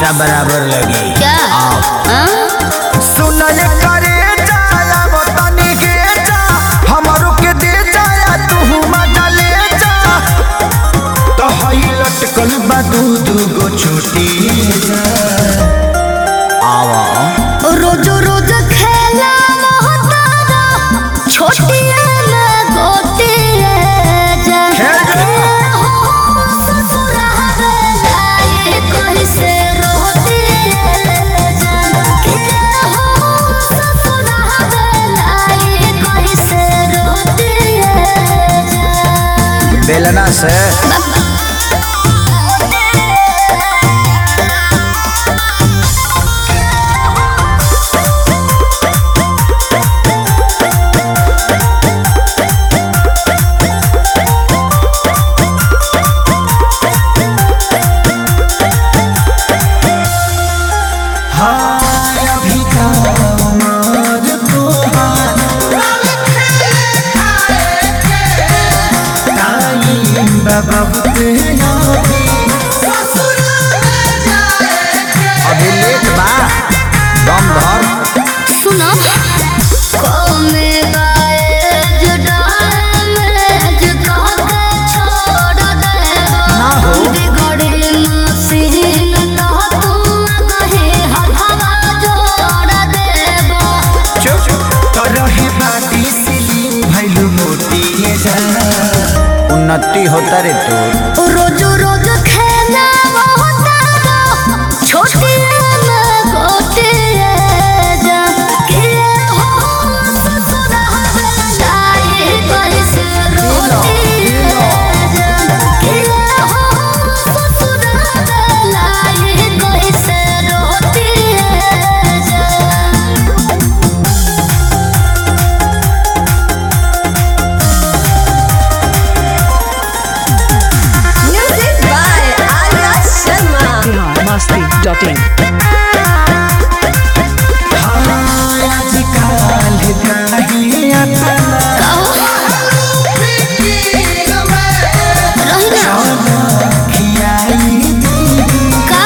पैसा बराबर लगी क्या आओ हाँ? सुनय करे जाया वो तनी के जा हमरो के दे जाया तू मजा ले जा तो हई लटकल बा दू दू गो छोटी जा आओ रोज रोज खेला मोहतारा छोटिया में गोटिया जा खेल जा। हो ससुरा बेलाए कोई से रोटिया जा के हो ससुरा बेलाए कोई से रोटिया जा बेलना से हाँ अभी का उमर तोहार टाइम बाबा तेरा अभी लेट बा दम धर सुनो कौमे गाए जुड़ाए में जुका के छोड़ दे ना हो। बिगड़े मसीन तो तुम कहे हवा जोड़ देबो चुप तो रहे बाटी सिली भैलू मोटी ये जा उन्नति होता रे तू रोज रोज खेला होता छोटी में गोटे जा के हो ससुरा बेलाए कैसे रोटी जा के हो ससुरा बेलाए कैसे रोटी जा Music by Arya Sharma. biharmasti.in आजकल काहे अपना खियाई का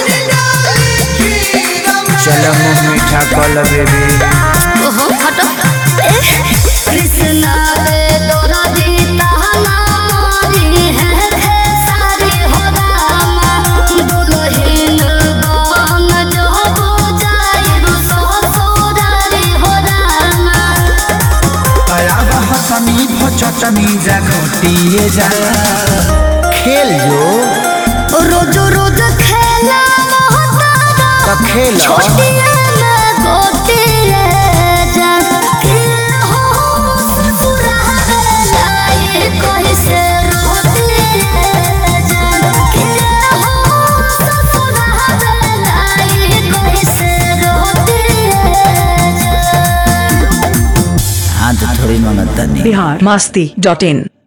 चलो मुंह मीठा कल बेबी ओहो हटो कृष्णा रे तोरा जीता हमारी है है सारी हो रामा दुलहिन बन जो बुझाई सो सोदारी हो रामा तया बहतनी भचटनी जा घोटिए जा खेल जो रोज रोज खेला मोहतारा तो खेल छोटिया में गोटिया जा के हो ससुरा बेलाए कोई से रोटिया जा के हो ससुरा बेलाए कोई से रोटिया जा हाँ तो थोड़ी मंगता नहीं biharmasti.in